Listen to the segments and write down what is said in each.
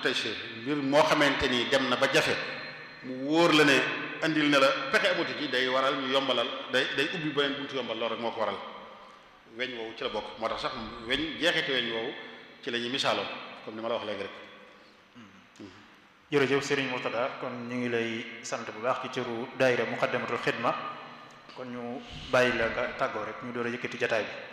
tey si mbir moo xamante ni dem na ba jafe mu wóor la ne andil na la pexe amatu ci day waral ñu yombalal day day ubbi beneen buntu yombal loolu rek moo ko waral weñ woowu ci la bokk moo tax sax weñ jeexite weñ woowu ci la ñuy misaaloon comme ni ma la wax léegi rek jërëjëf Serigne Mourtada kon ñu ngi lay sant bu baax ci cëru daayira Muqaddamatul Xidma kon ñu bàyyi la nga tàggoo rek ñu door a yëkkati jataay bi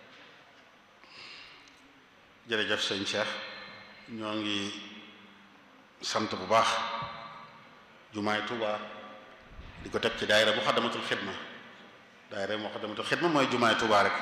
jërëjëf sëñ Cheikh ñoo ngi sant bu baax jumaay Touba di ko teg ci daayira Muqaddamatul Xidma daayira Muqaddamatul Xidma mooy jumaay Touba rek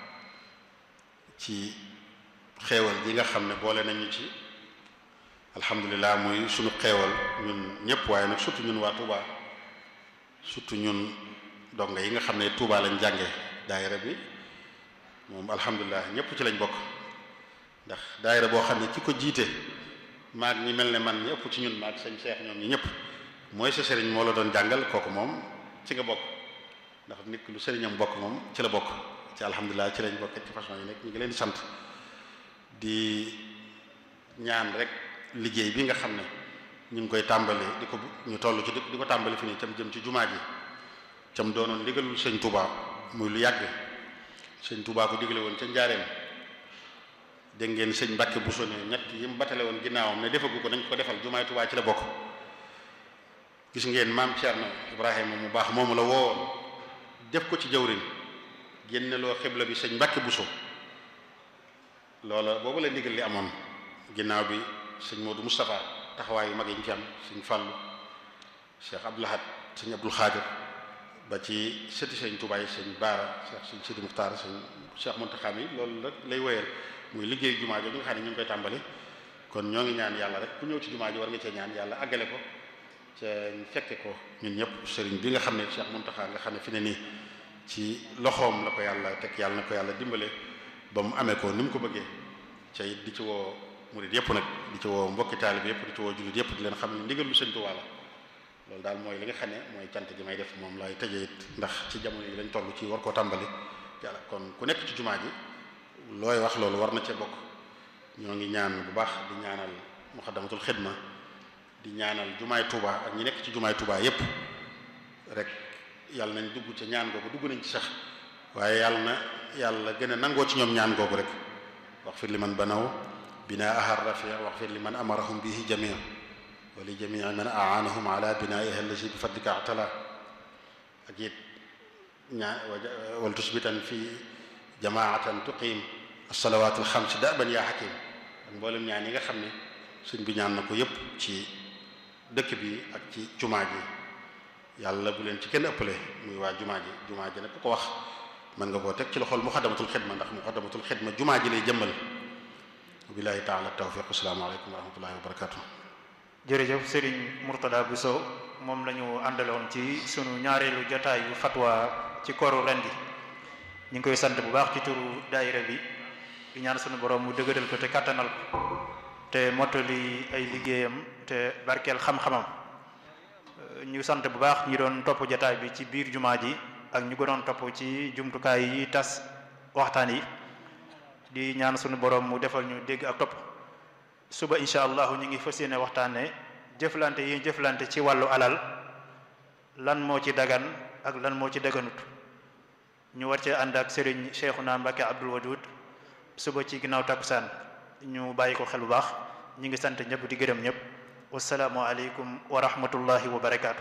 ci xeewal gi nga xam ne boole nañu ci alhamdulilah muy sunu xeewal ñun ñëpp waaye nag surtout ñun waa Touba surtout ñun donga yi nga xam ne Touba lañ jànge daayira bi moom alhamdulilah ñëpp ci lañ bokk ndax daayira boo xam ne ki ko jiite maag ñi mel ne man ñi ëpp ci ñun maag sañ seex ñoom ñi ñëpp mooy sa sëriñ moo la doon jàngal kooku moom ci nga bokk ndax nit lu sëriñam bokk moom ci la bokk ci alhamdulilah ci lañ bokk ci façon yi nekk ñu ngi leen di sant di ñaan rek liggéey bi nga xam ne ñu ngi koy tàmbali di ko ñu toll ci di ko tàmbali fi nii cam jëm ci jumaa ji cam doonoon ndigalul sëñ Touba muy lu yàgg sëñ Touba ko digale woon ca njaareem dégg ngeen sëñ Mbàkke bu sone ñett yi mu batale woon ginnaawam ne defagu ko nañ ko defal jumaay Touba ci la bokk gis ngeen maam Thierno Ibrahima mu baax moomu la woowoon def ko ci jawrin génne loo xibla bi sëñ Mbàkke Buso loola boobu la ndigal li amoon ginnaaw bi sëñ Modou Moustapha taxawaay yu mag yi ñu ci am sëñ Fàllu Cheikh Abdou Lahad sëñ Abdul Xaadir ba ci sëti sëñ Touba yi sëñ Baara Cheikh sëñ Sidi Muxtaar sëñ Cheikh Muntaxa mi loolu rek lay wéyal muy liggéey jumaa ji nga xam ne ñu ngi koy tàmbali kon ñoo ngi ñaan yàlla rek ku ñëw ci jumaa ji war nga cee ñaan yàlla àggale ko ca ñu fekke ko ñun ñëpp sëriñ bi nga xam ne Cheikh Muntaxa nga xam ne fi ne nii ci loxoom la ko yàlla teg yàlla na ko yàlla dimbale ba mu amee ko ni mu ko bëggee ca it di ci woo murid yëpp nag di ci woo mbokki taalib yëpp di ci woo jullit yëpp di leen xam ne ndigal lu sëñ Tuubaa la loolu daal mooy li nga xam ne mooy cant gi may def moom laay tëjee it ndax ci jamono yi lañ toll ci war koo tàmbali yàlla kon ku nekk ci jumaa ji looy wax loolu war na cee bokk ñoo ngi ñaan bu baax di ñaanal muxaddamatul xidma di ñaanal jumaay Touba ak ñi nekk ci jumaay Touba yépp rek yàlla nañ dugg ca ñaan googu dugg nañ ci sax waaye yàlla na yàlla gën a nangoo ci ñoom ñaan googu rek wax fir li man banaw bina ahar rafia wax fir li man amarahum bihi jamia wa li jamii man aanahum ala binaiha allazi bi fadlika atala ak it ñaa wal tusbitan fi jamaatan tuqim as-salawat al-xams daban yaa hakim ak mboolem ñaan yi nga xam ne sëñ bi ñaan na ko yépp ci dëkk bi ak ci jumaa ji yàlla bu leen ci kenn ëppale muy waa jumaa ji jumaa ji nag ku ko wax mën nga koo teg ci loxol muxaddamatul xidma ndax muxaddamatul xidma jumaa ji lay jëmmal billahi taala tawfiq asalaamaaleykum wa rahmatullahi wa barakatuh jërëjëf Serigne Mourtada Bousso moom la ñu àndaloon ci sunu ñaareelu jotaayu fatwa ci koru ren gi ñu ngi koy sant bu baax ci turu daayira bi di ñaan sunu borom mu dëgëral ko te kattanal ko te mottali ay liggéeyam te barkeel xam-xamam ñu sant bu baax ñi doon topp jotaay bi ci biir jumaa ji ak ñu ko doon topp ci jumtukaay yi tas waxtaan yi di ñaan sunu borom mu defal ñu dégg ak topp suba incha allahu ñu ngi fas yéene waxtaane jëflante yi jëflante ci wàllu alal lan moo ci dagan ak lan moo ci daganut ñu war cee ànd ak Serigne Cheikhouna Mbacké Abdoul Wadoud suba ci ginnaaw takkusaan ñu bàyyi ko xel bu baax ñi ngi sant ñëpp di gërëm ñëpp wasalaamu aleykum wa rahmatullahi wa barakaatu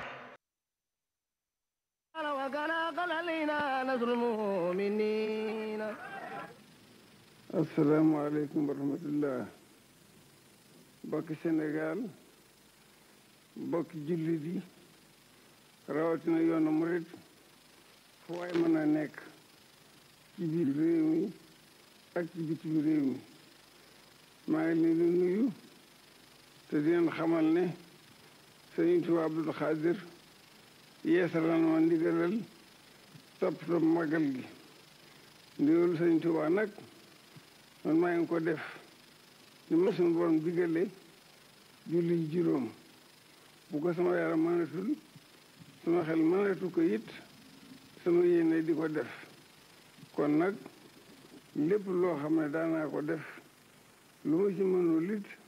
asalaamaaleykum wa rahmatullah mbokki Sénégal mbokki jullit yi rawatina yoonu murit fu waay mën a nekk ci biir réew mi ak ci bitim réew mi maa ngi leen di nuyu te di leen xamal ne Sëriñ Tuubaa Abdul Xaadir yeesalan ma ndigalal toppatoo magal gi ndigalu Sëriñ Tuubaa nag man maa ngi ko def ni ma suñu borom digale julli juróom bu ko sama yaram mënatul sama xel mënatu ko it sama yéene di ko def kon nag lépp loo xam ne daanaa ko def lu ma ci mënul it